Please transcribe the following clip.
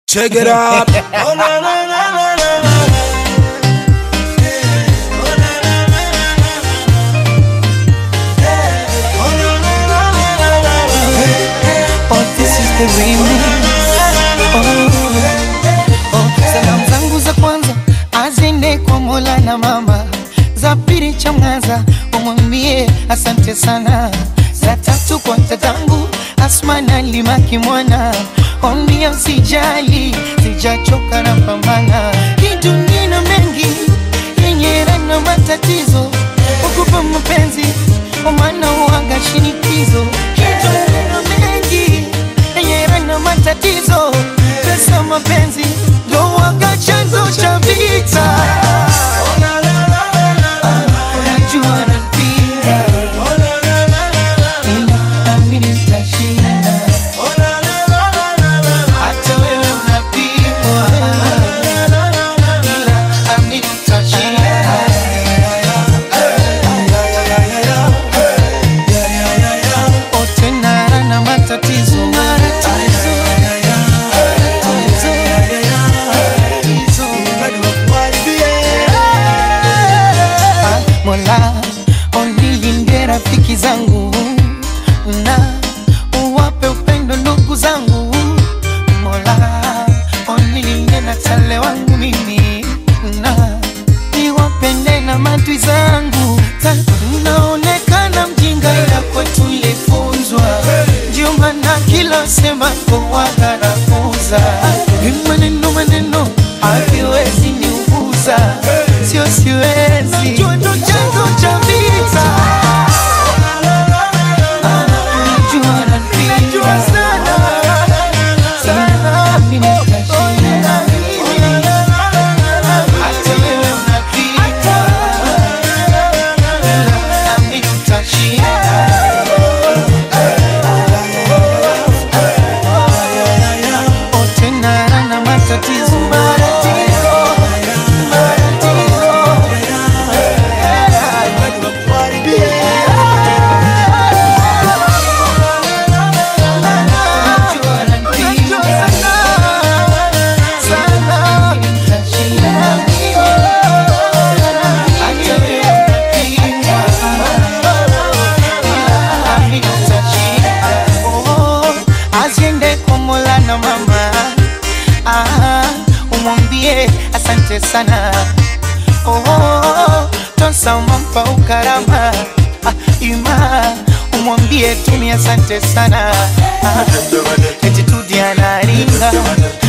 Check it out. Oh, na, na, na, na, na, na. Oh, na, na, na, na, na, na. Oh, na, na, na, na, na, na, na. Oh, this is the remix. Oh, oh, salamu zangu za kwanza azende kwa Mola na mama, za pili chamgaza umwambie asante sana, za tatu kwa tatangu Asma na Limaki mwana ombia usijali, sijachoka na pambana, hii dunia ina mengi yenye na matatizo, ukupa mapenzi omana uanga shinikizo, hii dunia ina mengi yenye na matatizo, pesa mapenzi ndo waga chanzo cha vita. Oh, na, na, na, na, na, na. Unajua napenda Oh, na, na, na, na, na. ila naamini nitashinda, Oh, na, na, na, na, na, na. hata wewe unapigwa, Na, na, na, na, na. ila naamini nitashinda. Oh, tena na matatizo matatizo matatizo Ah, Mola onilinde rafiki zangu na uwape upendo ndugu zangu Mola onilinde na tale wangu mimi na niwapende na madui zangu Ta- naonekana mjinga ila kwetu ilifunzwa ndio maana kila sema kuwagarafuza maneno maneno haviwezi niuguza sio siwezi najua ndo chanzo cha vita najua napenda sana sana mimi nitashinda hata wewe unapita nami tutashinda Oh, tena na matatizo matatizo matatizo Najua napenda sana nitashinda hata wewe unapinga nami nitashinda Oh, aziende kwa Mola na mama ah, umwambie asante sana oh, tosa umampa ukarama ah, ima umwambie tumi asante sana ah, eti tudi anaringa